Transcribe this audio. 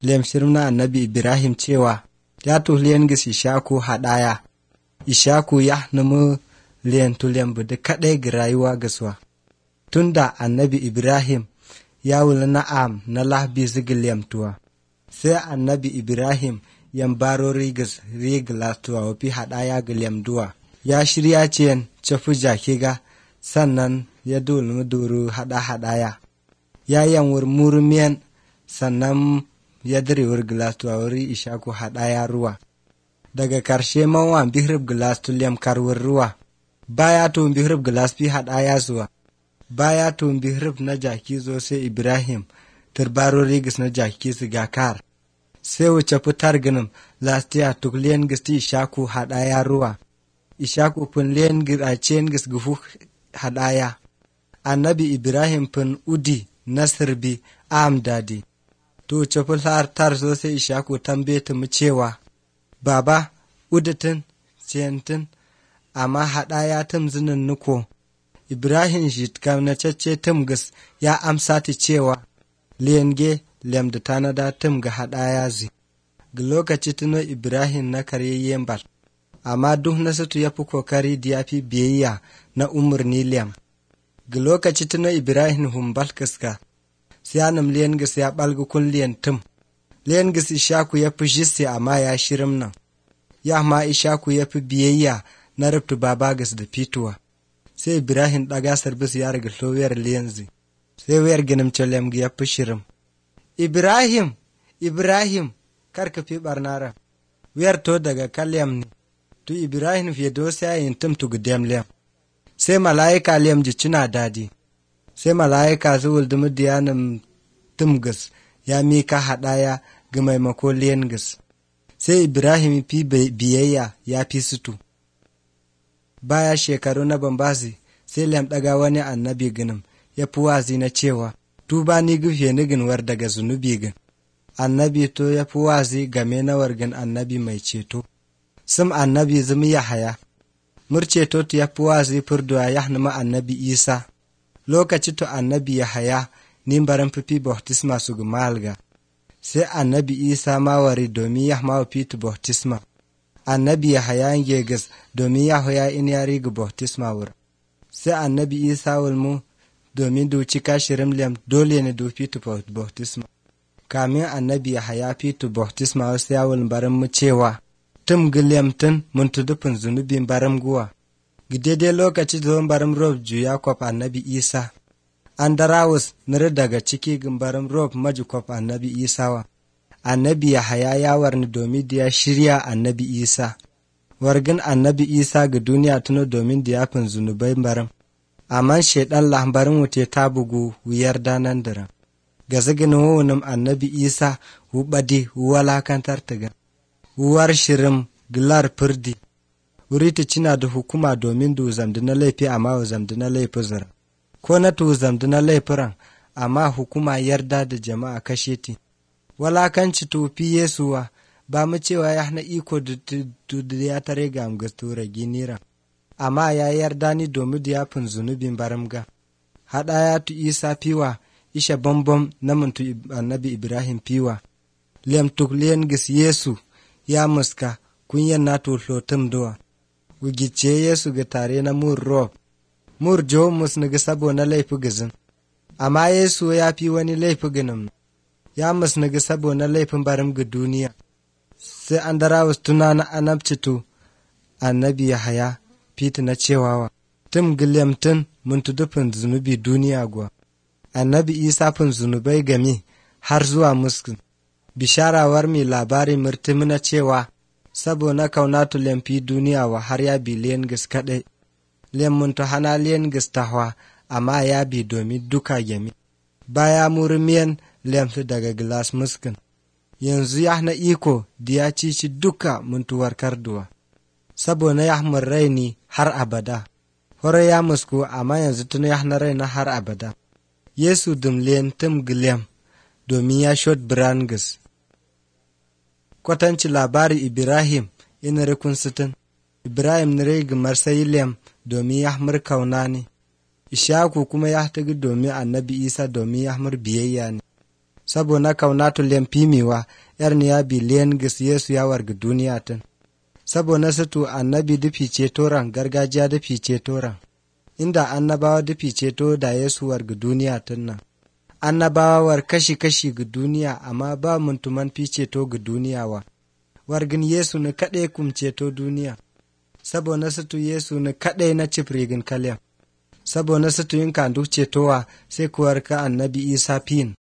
lem shirim na annabi ibrahim cewa ya tuhliyan gis ishaku haɗaya ishaku ya numu liyan tulyan bude kaɗai ga rayuwa gaswa tunda annabi ibrahim ya wula na'am na lahbi zigi tuwa sai annabi ibrahim yan baro rigas rigla tuwa wafi haɗaya ga duwa ya shirya ciyan cafu jakiga sannan ya dulmi duru haɗa haɗaya ya yanwur murumiyan sannan ya direwar gilas tuwa wuri ishaku haɗaya ruwa daga karshe manwan bihrib gilas tuliyam karwar ruwa baya to bihrib gilas fi haɗaya zuwa baya to bihrib na jaki zo sai ibrahim turbaro rigis na jaki su gakar sai wuce fitar ginin lastiya tukliyan gisti ishaku haɗaya ruwa ishaku funliyan giracen gis gufu haɗaya annabi ibrahim fin udi nasirbi am dadi to ceful har tar so sai ishaku tambe mu cewa baba uditin ciyantin amma haɗaya tum zinin nuko ibrahim shi kamnacacce tum gas ya amsa ta cewa liyenge lem da tanada tum ga haɗaya zi ga lokaci tuno ibrahim na karyayyen bal amma duk na sutu ya fi kokari da ya fi biyayya na umarni lem ga lokaci tuno ibrahim humbal kaska siyanam liyan gas ya ɓalga kun liyan tum liyan gas ishaku ya fi jisse amma ya shirim nan ya ma ishaku ya fi biyayya na rubtu baba gas da fituwa sai ibrahim ɗaga sarbis ya riga wayar liyanzi sai wayar ginin lem ya fi shirim ibrahim ibrahim kar ka fi barnara wayar to daga kalyam ne tu ibrahim fiye do sai yin tum tu gudem lem sai mala'ika lem ji cina dadi sai mala'ika su wuldumi diyanin tumgas ya mika haɗaya ga maimako liyangas sai ibrahim fi biyayya ya fi sutu baya shekaru na bambasi sai lem ɗaga wani annabi ginin ya fi wazi na cewa tuba ni gufe ni ginwar daga zunubi gin annabi to ya fi wazi game na wargin annabi mai ceto sim annabi zumi ya haya murceto ya fi wazi furduwa ya ma annabi isa lokaci to annabi ya haya ni barin fifi bautisma su gumalga sai annabi isa mawari domin ya mawa fitu bautisma annabi ya haya gegas domin ya hoya in ya riga bautisma wur sai annabi isa wulmu domin duci kashirin lem dole ne do fitu bautisma kamin annabi ya haya fitu bautisma wasu yawon barin mu cewa tum gilem tun mun tudufin zunubin barin guwa daidai lokaci da barin rob juya kwaf annabi isa an darawus nir daga ciki gimbarin rob maji kwaf annabi isa wa annabi ya haya yawar ni domin da ya shirya annabi isa wargin annabi isa ga duniya tuno domin da ya fin zunubai barin amma shaidan lambarin wuce ta bugu wuyar danan daren ga zagin wunin annabi isa wubadi walakantar ta gan wuwar shirin gilar firdi wuri ta cina da hukuma domin du zamdi na laifi amma wa zamdi na laifi zira ko na tu zamdi na laifiran amma hukuma yarda da jama'a kashe ti walakanci tufi yesuwa ba mu cewa ya hana iko da ya tare ga amgastura ginira amma ya yarda ni domin da yafin zunubin baramga haɗa ya tu isa fiwa isha bambam na muntu annabi ibrahim fiwa lem tukliyan gis yesu ya muska kunyan na to hlotum doa wugice Yesu ga tare na mur rob, mur jo mus na sabo na laifi gizin, amma Yesu ya fi wani laifi ginin, ya mus na sabo na laifin barin ga duniya, sai an dara tuna na anabcitu annabi ya haya fiti na cewawa, tim giliyam tun mun tudufin zunubi duniya guwa, annabi isa fin zunubai game har zuwa muskin, bisharawar mai labari murtumi na cewa saboda kaunatu lemfi duniya wa har ya bi liyan gis kaɗai, lemmun to hana liyan gis tahwa amma ya bi domin duka gemi. Baya murmiyan lemfi daga gilas muskin, yanzu ya na iko da ya cici duka muntuwar karduwa, saboda ya raini har abada, hore ya musku amma yanzu tun ya na raina har abada. Yesu dum liyan tim gilem domin ya shot birangis. kwatanci labari Ibrahim ina rikun sitin, Ibrahim nire gimar Sayilem domin ya hamar kauna ne, Ishaku kuma ya tagi domin annabi Isa domin ya hamar biyayya ne, sabo na kaunatu lem pimiwa yar niya bi len gis yesu ya warga duniya tun sabo na sutu annabi dufi cetoran gargajiya dufi cetoran inda annabawa dufi ceto da yesu warga duniya tun nan annabawa war kashi kashi ga duniya amma ba muntuman fi ceto ga duniya wa wargin yesu ni kaɗai kum ceto duniya sabo na sutu yesu ni kaɗai na cifrigin kalyam sabo na sutu yin kan duk cetowa sai kuwar ka annabi isa fin